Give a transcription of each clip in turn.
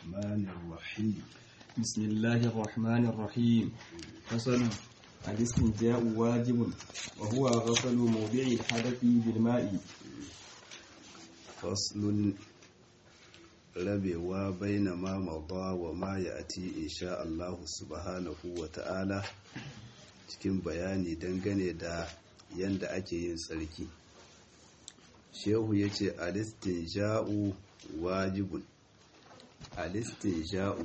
الرحمن الرحيم بسم الله الرحمن الرحيم فصل الاستنجاء واجب وهو غسل موضع الحدث بالماء فصل rabewa baina ma mada wa ma ya ati insha Allah subhanahu wa ta'ala cikin bayani dangane da yanda ake yin tsarki shehu ya ce alistinja'u wajibun alistinja'u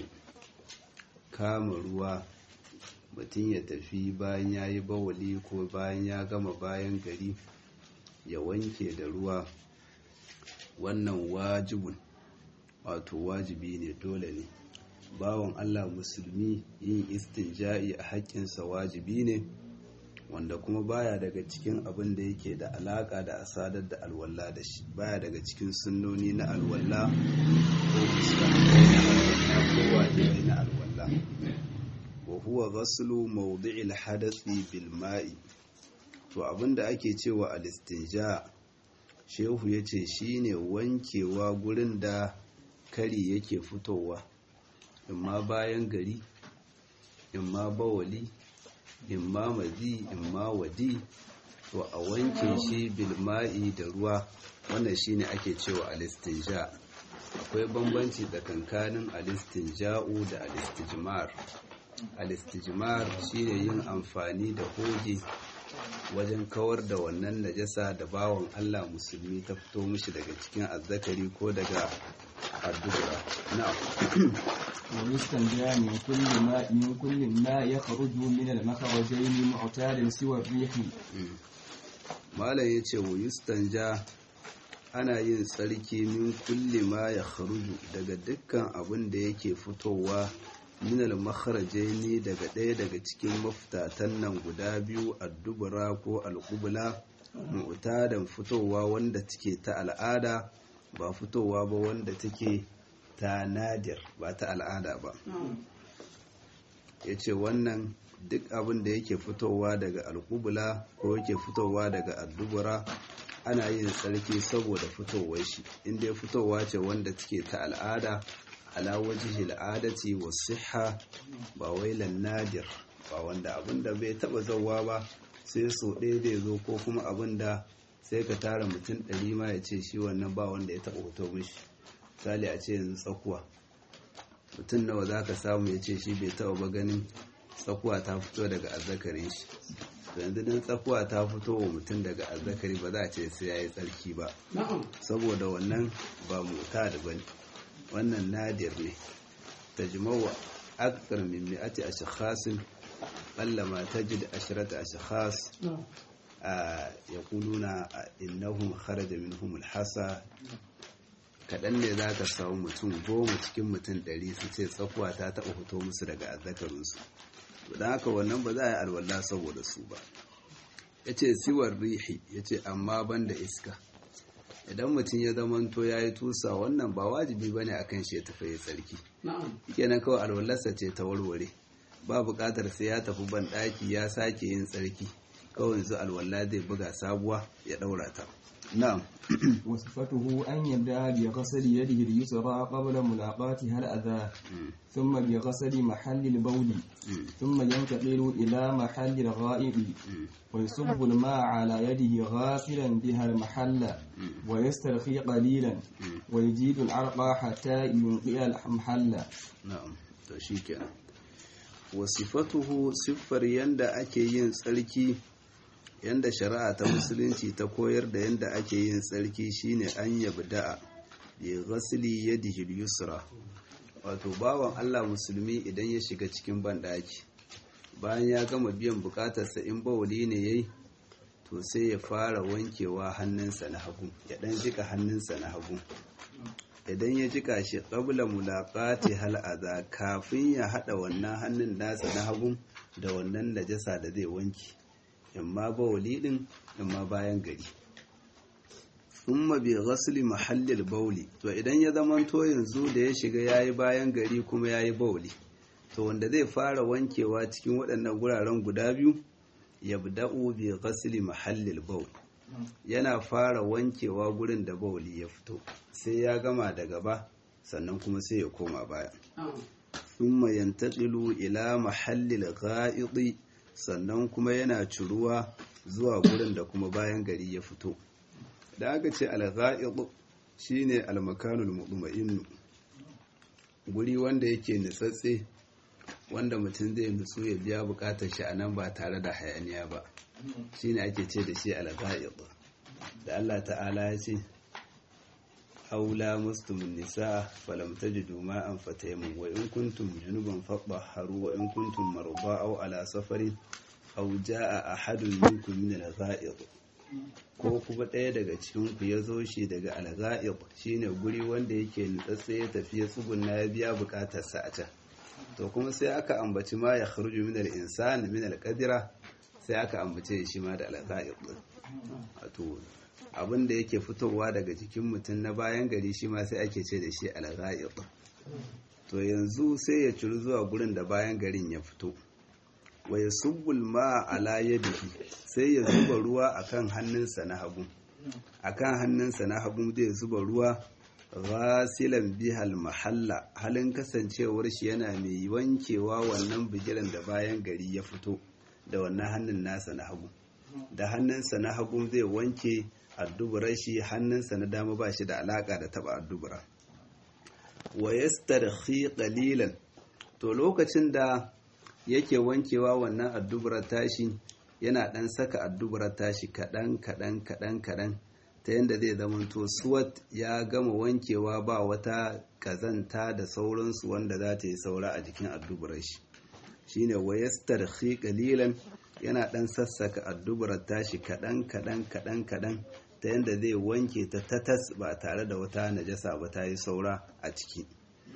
kama ruwa mutum ya tafi bayan ya yi bawali ko bayan ya gama bayan gari ya wanke da ruwa wannan wajibun wato wajibi ne dole ne bawan Allah musulmi yin istinja'i a haƙƙinsa wajibi ne wanda kuma baya daga cikin abin da yake da alaƙa da asadar da alwala da shi baya daga cikin sunnoni na alwala ko musulmi na alwala ko wajibi na alwala wa huwa ghaslu mawdi'il hadathi bil ma'i to abinda ake cewa al-istinja shehu yace shine wankewa gurin da kari yake fitowa imma bayan gari imma bawali imma mazi imma wadi to a wanke shi bilma'i da ruwa wannan shine ake cewa alistinja akwai bambanci tsakankanin alistinja'u da alistijmar alistijmar shine yin amfani da hoge wajen kawar da wannan najasa da bawan Allah musulmi ta fito mishi daga cikin azzakari ko daga الدبرة نعم ويستنجى من كل ما من كل ما يخرج من المخرجين معتادا سوى الريح malam ya ce wa yustanja ana yin tsarki min kulli ma ya kharuju daga dukkan abin da yake fitowa minal makharajaini daga ɗaya daga cikin mafitatan nan guda biyu addubura ko alƙubula mu'tadan fitowa wanda take ta al'ada ba fitowa ba wanda take ta nadir ba ta al'ada ba ya ce wannan duk abin da yake fitowa daga alkubula ko yake fitowa daga addubura ana yin tsarki saboda fitowar shi inda ya fitowa ce wanda take ta al'ada ala wajhi al'adati wa siha ba wailan nadir ba wanda abin da bai taba zauwa ba sai so ɗaya zai zo ko kuma abin da sai ka tara mutum ɗari ma ya ce shi wannan ba wanda ya taɓa hoto mishi misali a ce yanzu tsakuwa mutum nawa za ka samu ya ce shi bai taɓa ba ganin tsakuwa ta fito daga azzakarin shi yanzu don tsakuwa ta fito wa mutum daga azzakari ba za a ce sai ya yi tsarki ba saboda wannan ba mota da bane wannan nadir ne ta jimawa akthar min mi'ati ashkhasin qalla ma tajid ashrata ashkhas yaquluna innahum kharaja minhum alhasa kadan ne zaka samu mutum goma cikin mutum ɗari su ce tsakuwa ta taɓa fito musu daga azzakarinsu don haka wannan ba za a yi alwala saboda su ba ya ce siwar rihi ya ce amma ban da iska idan mutum ya zamanto ya yi tusa wannan ba wajibi ba ne a kan shi ya tafi ya tsarki kenan kawai alwalarsa ce ta warware ba buƙatar sai ya tafi ban ɗaki ya sake yin tsarki kawai yanzu alwala zai buga sabuwa ya ɗaura ta na'am وصفته أن يبدأ بغسل يده اليسرى قبل ملاقاتها الأذى ثم بغسل محل البول ثم ينتقل إلى محل الغائب ويصب الماء على يده غاسلا بها المحل ويسترخي قليلا ويجيد العرق حتى ينقي المحل na'am to shikenan wasifatuhu siffar yanda ake yin tsarki yanda shari'a ta musulunci ta koyar da yanda ake yin tsarki shine an yabda'a bi ghasli yadihi al-yusra wato bawan Allah musulmi idan ya shiga cikin banɗaki bayan ya gama biyan bukatarsa in bawali ne yayi to sai ya fara wankewa hannunsa na hagu ya dan jika hannunsa na hagu idan ya jika shi qabla mulaqati hal adha kafin ya hada wannan hannun nasa na hagu da wannan najasa da zai wanke imma bawali din imma bayan gari thumma bi ghasli mahallil bawli to idan ya zamanto yanzu da ya shiga yayi bayan gari kuma yayi bawli to wanda zai fara wankewa cikin waɗannan guraren guda biyu yabda'u bi ghasli mahallil bawl yana fara wankewa gurin da bawli ya fito sai ya gama da gaba sannan kuma sai ya koma baya thumma yantaqilu ila mahallil gha'idi sannan kuma yana ciruwa zuwa gurin da kuma bayan gari ya fito da aka ce al-gha'id shine al-makanul mutma'innu guri wanda yake nitsatse wanda mutum zai nutsu ya biya bukatar shi a nan ba tare da hayaniya ba shine ake ce da shi al-gha'id da Allah ta'ala ya ce aula mustumun nisa falam tajidu ma'an fataymun wa in kuntum junuban fatahharu wa in kuntum marda aw ala safarin aw jaa ahadun minkum min al-gha'id ko kuma ɗaya daga cikin ku ya zo shi daga al-gha'id shine guri wanda yake nutsatse ya tafi ya tsugunna ya biya bukatar sa a can to kuma sai aka ambaci ma ya kharuju min al-insan min al-qadira sai aka ambace shi ma da al-gha'id wato abin da yake fitowa daga jikin mutum na bayan gari shi ma sai ake ce da shi al to yanzu sai ya ciri zuwa gurin da bayan garin ya fito wa yasubbul ma ala yadihi sai ya zuba ruwa akan hannunsa na hagu akan hannunsa na hagu zai zuba ruwa ghasilan bihal mahalla halin kasancewar shi yana mai wankewa wannan bigiran da bayan gari ya fito da wannan hannun nasa na hagu da hannunsa na hagu zai wanke adduburar shi hannunsa na dama ba shi da alaka da taba addubura wa yastarhi qalilan to lokacin da yake wankewa wannan adduburar tashi yana dan saka adduburar tashi kadan kadan kadan kadan ta yadda zai zamanto suwat ya gama wankewa ba wata kazanta da sauransu wanda za ta yi saura a jikin adduburar shi shine wa yastarhi qalilan yana dan sassaka adduburar tashi kadan kadan kadan kadan ta yadda zai wanke ta tatas ba tare da wata najasa ba ta yi saura a ciki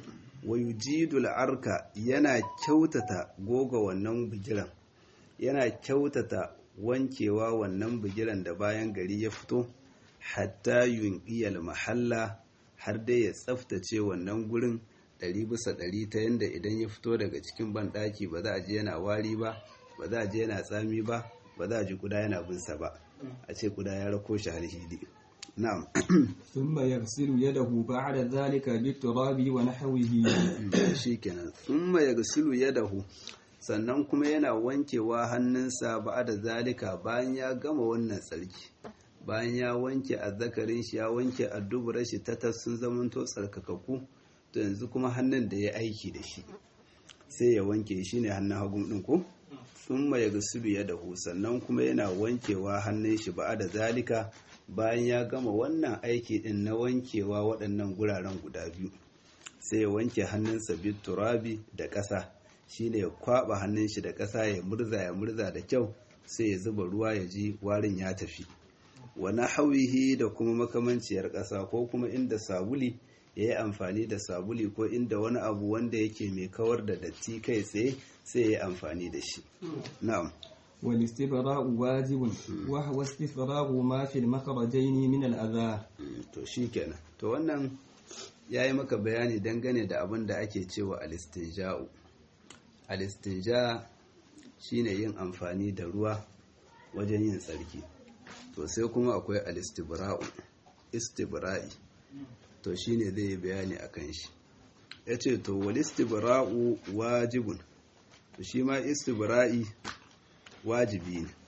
wayujidul arka yana kyautata goga wannan bigiran yana kyautata wankewa wannan bigiran da bayan gari ya fito hatta yunqiyal mahalla har dai ya tsaftace wannan gurin ɗari bisa ɗari ta yadda idan ya fito daga cikin banɗaki ba za a ji yana wari ba ba za a ji yana tsami ba ba za a ji kuda yana binsa ba a ce kuda ya rako shi har hidi na'am ثم يغسل يده بعد ذلك بالتراب ونحوه shikenan thumma yaghsilu yadahu sannan kuma yana wankewa hannunsa da zalika bayan ya gama wannan tsarki bayan ya wanke azzakarin shi ya wanke adduburar shi ta sun zamanto tsarkakakku to yanzu kuma hannun da ya aiki da shi sai ya wanke shi ne hannun hagun ɗin ko sun ya gasudu ya dahu sannan kuma yana wankewa hannun shi ba da zalika bayan ya gama wannan aiki ɗin na wankewa waɗannan guraren guda biyu sai ya wanke hannunsa bit turabi da ƙasa shine ya kwaɓa hannun shi da ƙasa ya murza ya murza da kyau sai ya zuba ruwa ya ji warin ya tafi wa hawihi da kuma makamanciyar ƙasa ko kuma inda sabuli ya yi amfani da sabuli ko inda wani abu wanda yake mai kawar da datti kai tsaye sai ya yi amfani da shi na'am والاستبراء واجب وهو استفراغ ما في المخرجين من الأذى to shikenan to wannan yayi maka bayani dangane da abin da ake cewa alistinja'u alistinja shine yin amfani da ruwa wajen yin tsarki to sai kuma akwai alistibra'u istibra'i to shine zai yi bayani akan shi yace to walistibra'u wajibun to shi ma istibra'i wajibi ne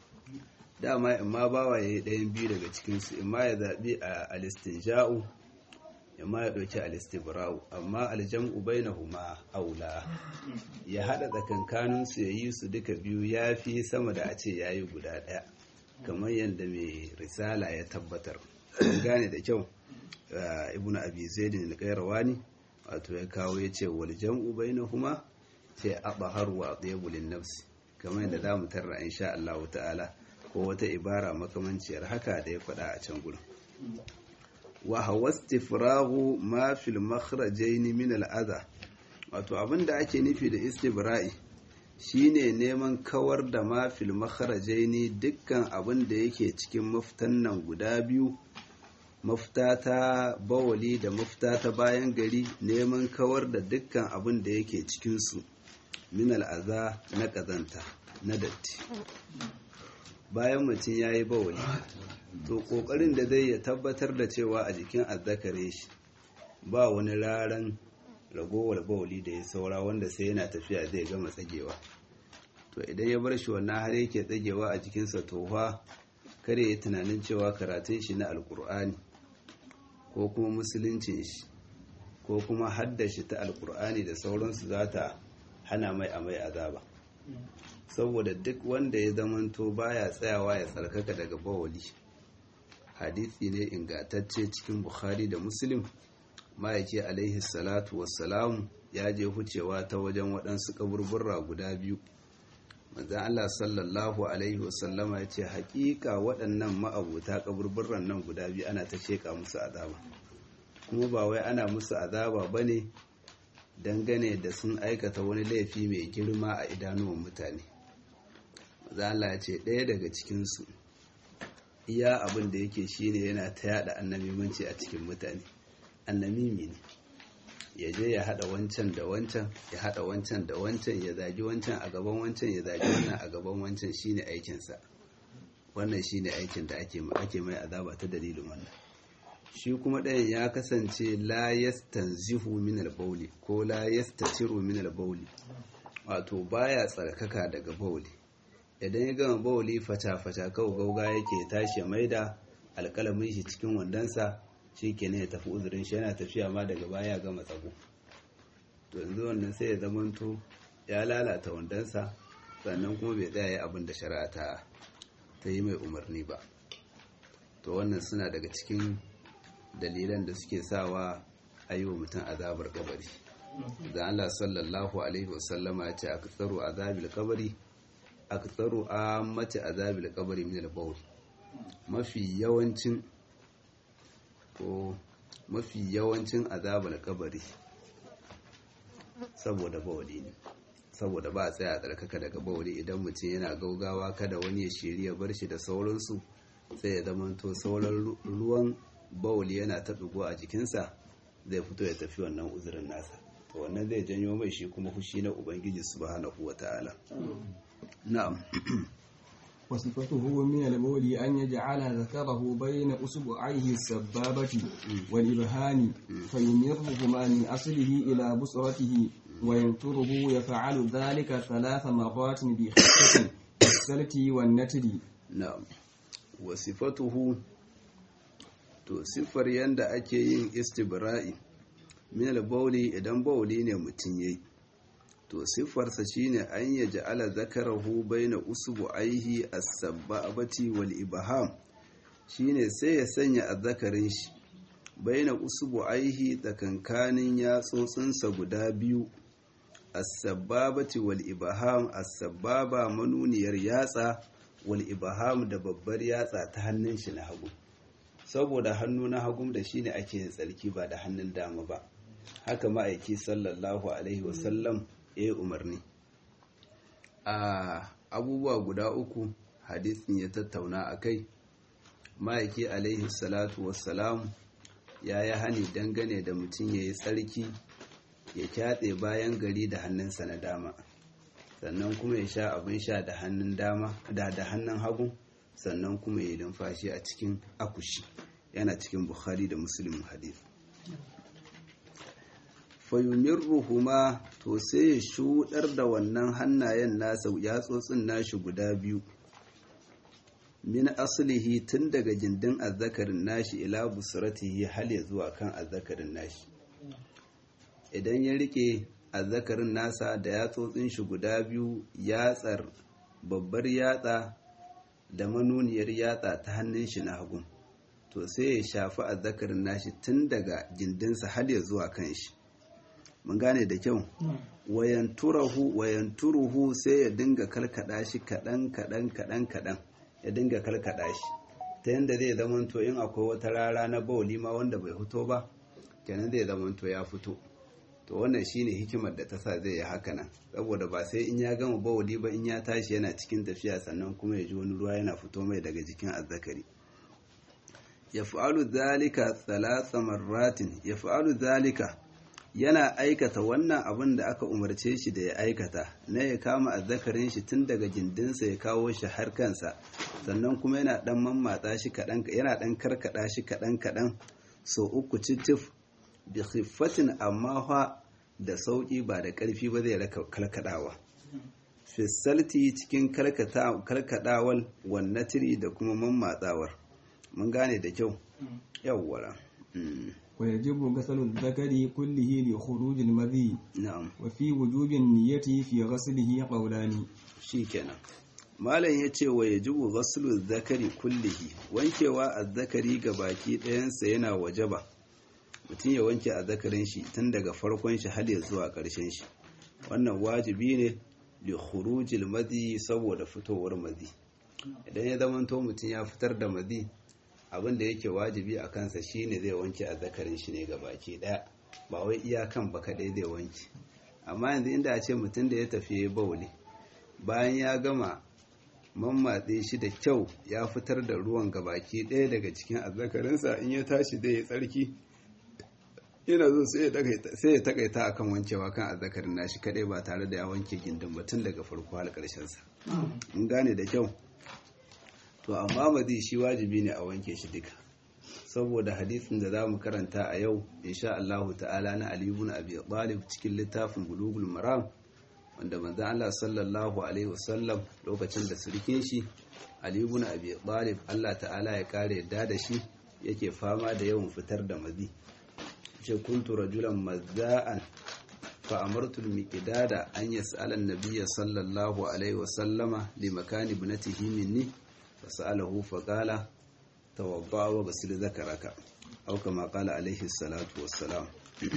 dama in ma bawa ya yi ɗayan biyu daga cikinsu in ma ya zaɓi a alistinja'u in ma ya ɗauki alistibra'u amma aljam'u bai na huma aula ya haɗa tsakankaninsu ya yi su duka biyu ya fi sama da a ce ya yi guda ɗaya kamar yadda mai risala ya tabbatar gane da kyau ibn abi zaidin al-qayrawani wato ya kawo ya ce wal jam'u bainahuma ce abaharu wa atyabu lin nafsi kamar yadda za mu tarra insha Allah ta'ala ko wata ibara makamanciyar haka da ya faɗa a can gurin wa hawastifrahu ma fil makhrajaini min al'adha wato abinda ake nufi da istibra'i shine neman kawar da ma fil makhrajaini dukkan abin da yake cikin maftan nan guda biyu mafita ta bawali da mafita ta bayan gari neman kawar da dukkan abin da yake cikinsu min al'aza na ƙazanta na datti bayan mutum ya yi bawali to ƙoƙarin da zai ya tabbatar da cewa a jikin azzakare shi ba wani raran ragowar bauli da ya saura wanda sai yana tafiya zai gama tsagewa to idan ya bar shi wannan har yake tsagewa a jikinsa tofa kare ya tunanin cewa karatun shi na alkur'ani ko kuma musuluncin shi ko kuma haddashi ta alkur'ani da sauransu za ta hana mai a mai azaba saboda duk wanda ya zamanto baya tsayawa ya tsarkaka daga bawali hadisi ne ingantacce cikin bukhari da muslim ma'aiki alaihi salatu wassalamu ya je hucewa ta wajen waɗansu kaburburra guda biyu manzan Allah sallallahu alaihi wasallama ya ce haƙiƙa waɗannan ma'abuta kaburburran nan guda biyu ana ta sheƙa musu azaba kuma ba wai ana musu azaba ba ne dangane da sun aikata wani laifi mai girma a idanuwan mutane manzan Allah ya ce ɗaya daga cikinsu iya abin da yake shine yana ta yada annabimanci a cikin mutane annamimi ne ya je ya hada wancan da wancan ya hada wancan da wancan ya zagi wancan a gaban wancan ya zagi wannan a gaban wancan shine aikinsa wannan shine aikin da ake ake mai azaba ta dalilin wannan shi kuma ɗayan ya kasance la yastanzihu min al-bawli ko la yastatiru min al-bawli wato baya tsarkaka daga bawli idan ya gama bawli fata-fata kawo gauga yake tashi maida alƙalamin shi cikin wandonsa shi ke ya tafi uzurin shi yana tafiya ma daga baya gama tsago to yanzu wannan sai ya zamanto ya lalata wandonsa sannan kuma bai tsaya ya abin da shari'a ta ta yi mai umarni ba to wannan suna daga cikin dalilan da suke sawa a yi wa mutum azabar kabari da Allah sallallahu alaihi wasallama ya ce a tsaro azabil kabari a tsaro a mace azabil kabari min al-bawl mafi yawancin ko mafi yawancin azabar kabari saboda bawali ne saboda ba a tsaya a tsarkaka daga bawali idan mutum yana gaugawa kada wani ya shirya bar shi da sauransu sai ya zama to sauran ruwan bawali yana ta ɗigo a jikinsa zai fito ya tafi wannan uzurin nasa to wannan zai janyo mai shi kuma fushi na ubangiji subhanahu wata'ala na'am وصفته من البول أن يجعل ذكره بين أصبعيه السبابة والإبهام فيمرهما من أصله إلى بصرته وينتره يفعل ذلك ثلاث مرات بخفة السلت والنتر na'am wa sifatuhu to siffar yanda ake yin istibra'i min al-bawli idan bawli ne mutun yayi to siffarsa shine an ya ja'ala zakarahu baina usbu'aihi as-sabbabati wal ibham shine sai ya sanya azzakarin shi baina usbu'aihi tsakankanin yatsotsinsa guda biyu as-sabbabati wal ibham as-sabbaba manuniyar yatsa wal ibham da babbar yatsa ta hannun shi na hagu saboda hannu na hagu da shine ake yin tsarki ba da hannun dama ba haka ma'aiki sallallahu alaihi wasallam ya yi umarni a abubuwa guda uku hadisin ya tattauna a kai ma'aiki alaihi salatu wassalam ya yi hani dangane da mutum ya yi tsarki ya kyatse bayan gari da hannunsa na dama sannan kuma ya sha abin sha da hannun dama da da hannun hagu sannan kuma ya yi numfashi a cikin akushi yana cikin bukhari da muslim hadith fayumirruhuma to sai ya shuɗar da wannan hannayen nasa yatsotsin nashi guda biyu min aslihi tun daga gindin azzakarin nashi ila busratihi hal ya zuwa kan azzakarin nashi idan ya rike azzakarin nasa da yatsotsin shi guda biyu yatsar babbar yatsa da manuniyar yatsa ta hannun shi na hagu to sai ya shafi azzakarin nashi tun daga gindinsa har ya zuwa kan shi mun gane da kyau wayanturahu wayanturuhu sai ya dinga kalkada shi kadan kadan kadan kadan ya dinga kalkada shi ta yanda zai zama to in akwai wata rara na bauli ma wanda bai fito ba kenan zai zama to ya fito to wannan shine hikimar da ta sa zai yi haka nan saboda ba sai in ya gama bauli ba in ya tashi yana cikin tafiya sannan kuma ya ji wani ruwa yana fito mai daga jikin azzakari yaf'alu dhalika thalatha marratin yaf'alu dhalika yana aikata wannan abin da aka umarce shi da ya aikata na ya kama azzakarin shi tun daga gindinsa ya kawo shi har kansa sannan kuma yana dan mammatsa shi kaɗan yana dan karkada shi kaɗan kaɗan so uku citif bi khiffatin amma fa da sauki ba da ƙarfi ba zai raka kalkadawa fisalti cikin kalkadawal wannatiri da kuma mammatsawar mun gane da kyau yawwara ويجب غسل الذكر كله لخروج المذي na'am وفي وجوب النية في غسله قولان shikenan malam ya ce wa yajibu ghaslu zakari kullihi wankewa azzakari ga baki ɗayansa yana wajaba mutum ya wanke azzakarin shi tun daga farkon shi har ya zuwa ƙarshen shi wannan wajibi ne li khurujil madi saboda fitowar madi idan ya zamanto mutum ya fitar da madi abin da yake wajibi a kansa shine zai wanke azzakarin shi ne ga baki ɗaya ba wai iyakan ba kaɗai zai wanke amma yanzu inda a ce mutum da ya tafi ya bauli bayan ya gama mammatse shi da kyau ya fitar da ruwan gabaki ɗaya daga cikin azzakarinsa in ya tashi da ya tsarki yana zo sai ya takaita akan wankewa kan azzakarin nashi kaɗai ba tare da ya wanke gindin batun daga farko har ƙarshensa in gane da kyau to amma mazi shi wajibi ne a wanke shi duka saboda hadisin da za mu karanta a yau insha Allahu ta'ala na Ali ibn Abi Talib cikin littafin Bulugul Maram wanda manzon Allah sallallahu alaihi wasallam lokacin da surkin shi Ali ibn Abi Talib Allah ta'ala ya kare yadda da shi yake fama da yawan fitar da mazi ce kuntu rajulan mazza'an fa amartu al-miqdada an yas'ala an-nabiy sallallahu alaihi wasallama li makani ibnatihi minni fa sa'alahu fa qala tawadda wa ghsil dhakaraka aw kama qala alaihi salatu wassalam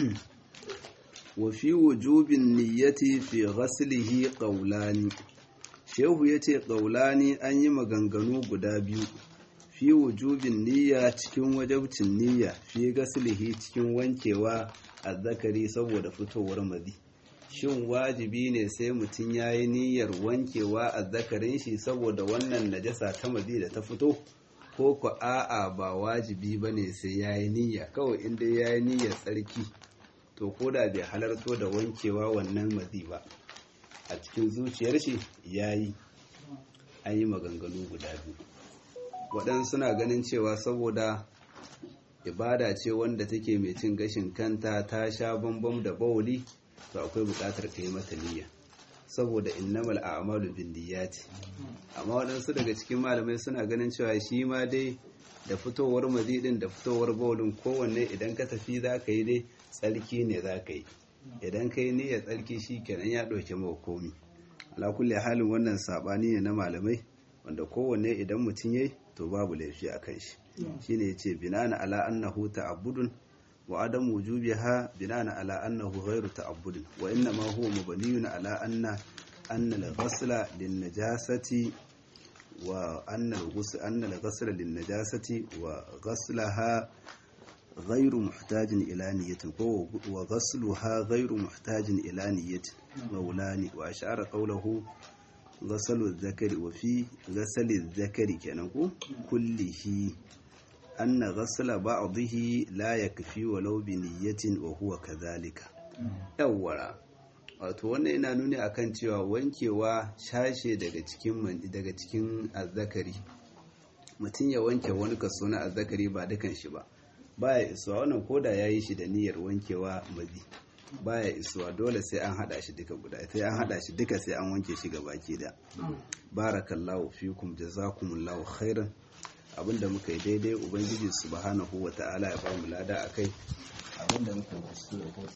وفي وجوب النية في غسله قولان shehu ya ce ƙaulani an yi maganganu guda biyu fi wujubin niyya cikin wajabcin niyya fi gasilihi cikin wankewa a zakari saboda fitowar mazi shin wajibi ne sai mutum ya yi niyyar wankewa a zakarin shi saboda wannan najasa ta mazi da ta fito ko ku a'a ba wajibi ba ne sai ya yi niyya kawai inda ya yi niyyar tsarki to ko da bai halarto da wankewa wannan mazi ba a cikin zuciyar shi ya yi an yi maganganu guda biyu waɗansu suna ganin cewa saboda ibada ce wanda take mai cin gashin kanta ta sha bambam da bauli to akwai buƙatar ka yi mata niyya saboda innamal a'malu binniyati amma waɗansu daga cikin malamai suna ganin cewa shi ma dai da fitowar mazidin da fitowar baulin kowanne idan ka tafi za ka yi dai tsarki ne za ka yi idan ka yi niyyar tsarki shi kenan ya ɗauke mawa komi ala kulle halin wannan saɓani ne na malamai wanda kowanne idan mutum yayi to babu laifi a kan shi shine yace binana ala annahu ta'abbudun wa adam wujubiha binana ala annahu ghairu ta'abbudin wa inna ma huwa mabniyun ala anna anna al-ghasla lin-najasati wa anna al-ghusl anna al-ghasla lin-najasati wa ghaslaha غير محتاج إلى نية وغسلها غير محتاج إلى نية مولاني وأشعر قوله غسل الذكر وفي غسل الذكر كنكو كله أن غسل بعضه لا يكفي ولو بنية وهو كذلك أولا wato wannan yana nuni akan cewa wankewa shashe daga cikin daga cikin azzakari mutum ya wanke wani kaso na azzakari ba dukan shi ba baya isuwa wannan koda ya yi shi da niyyar wankewa mazi baya isuwa dole sai an hada shi duka guda sai an hada shi duka sai an wanke shi baki da barakallahu fikum jazakumullahu khairan abinda muka yi daidai ubangiji subhanahu wata'ala ya ba mu lada akai abinda muka yi